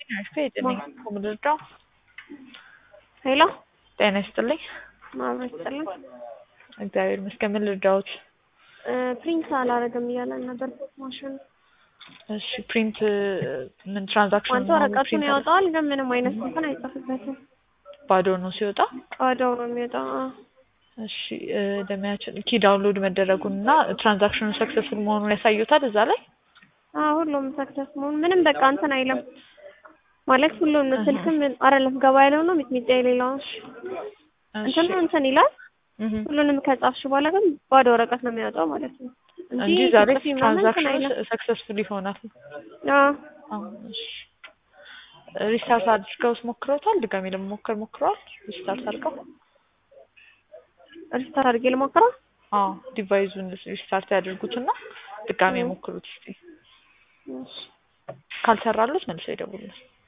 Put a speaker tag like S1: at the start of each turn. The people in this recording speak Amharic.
S1: እሺ ጤና ልርዳው?
S2: ሄሎ
S1: ጤና ይስጥልኝ።
S2: ማብረት ይስጥልኝ።
S1: እግዚአብሔር ይመስገን። ምን ልርዳዎት?
S2: ፕሪንት አላረግም እያለን ነበር ማሽኑ።
S1: እሺ ፕሪንት ምን ትራንዛክሽን
S2: አንተ ወረቀቱን ያወጣዋል፣ ግን ምንም አይነት እንትን አይጽፍበትም።
S1: ባዶ ነው ሲወጣ።
S2: ባዶው ነው የሚወጣው። አዎ።
S1: እሺ ለሚያችን ኪ ዳውንሎድ መደረጉን እና ትራንዛክሽኑ ሰክሰስፉል መሆኑን ያሳዩታል እዛ ላይ።
S2: አዎ ሁሉም ሰክሰስ መሆኑ ምንም በቃ እንትን አይልም ማለት ሁሉም ስልክም አይደለም ገባ ያለው ነው ሚጥሚጣ የሌለው እንትኑ እንትን ይላል። ሁሉንም ከጻፍሽ በኋላ ግን ባዶ ወረቀት ነው የሚያወጣው ማለት ነው
S1: እንጂ ዛሬ
S2: ጽፊ ምናምን እንትን
S1: ትራንዛክሽኑ
S2: አይልም።
S1: ሰክሰስፉል ይሆናል።
S2: አዎ
S1: አዎ፣ እሺ ሪስታርት አድርገው ሞክረውታል? ድጋሜ ለመሞከር ሞክረዋል? ሪስታርት አድርገው?
S2: ሪስታርት አድርጌ ልሞክረው።
S1: አዎ ዲቫይዙን ሪስታርት ያድርጉትና ድጋሜ ሞክሩት እስቲ።
S2: እሺ
S1: ካልሰራሉት መልሰው ይደውሉልን።